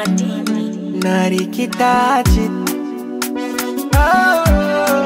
madini narikitaji oh.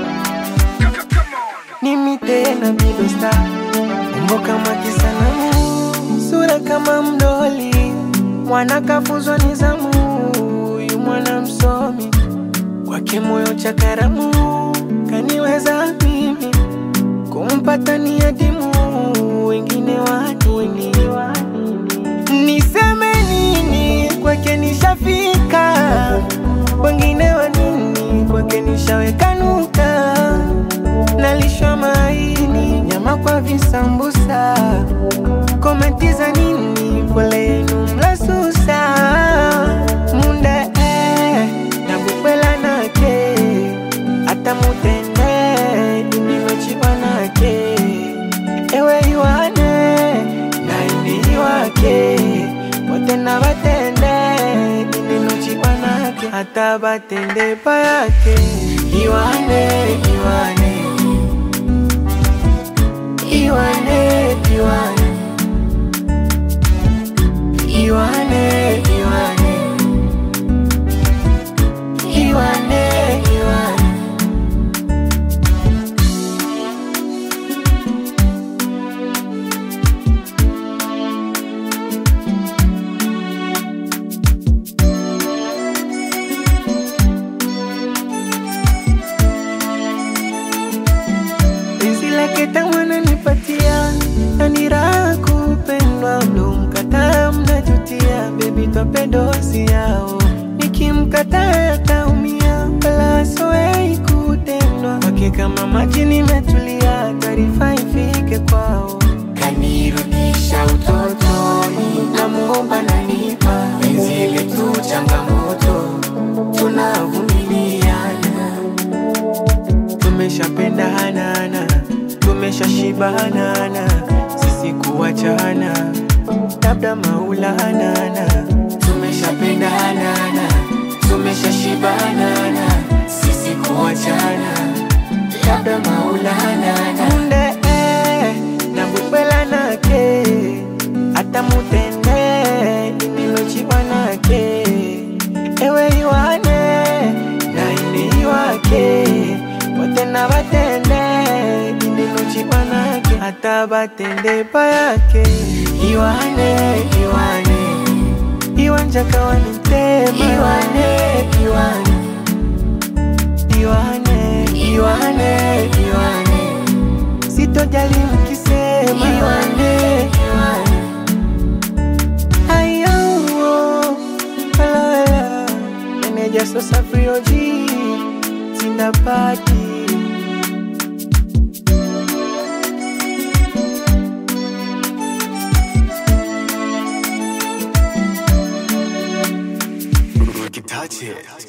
Mimi tena bido star umbo kama kisanamu sura kama mdoli mwana kafuzwa nizamu huyu mwana msomi kwake moyo cha karamu kaniweza mimi kumpata ni adimu wengine wadini niseme nini kwake nishafika wengine wa nini kwake nishaweka nuka nalishwa maini nyama kwa visambusa komenti za nini pole yenu mlasusa munde eh, nabukwela nake ata mutende indinochiwa nake ewe iwane naini iwake wote na batende indinochiwa nake hata batende payake iwane iwane iwane iwane iwane iwane iwane iwane penzi lake tamu ananipatia na ni raha kupendwa ndo mkataa mnajutia bebi twapendosi yao nikimkataa ataumia wala soei kutendwa wake kama maji nimetulia taarifa ifike kwao kanirudisha utotoni namuomba nanipa penzi letu changamoto tunavumiliana tumeshapendanana tumeshashibanana sisi kuachana labda maulanana tumeshapendanana tumeshashibanana sisi kuachana labda maulanana munde eh, nabukwela nake hata mutende inilochiwa nake ewe iwane naini iwake wote na batende indinuchiwa nake hata batende payake iwane iwane iwanja kawa ni mtema iwane iwane iwane iwane iwane sitojali mkisema iwane iwane ayo alala meneja sosa frioji sindapati Touch it.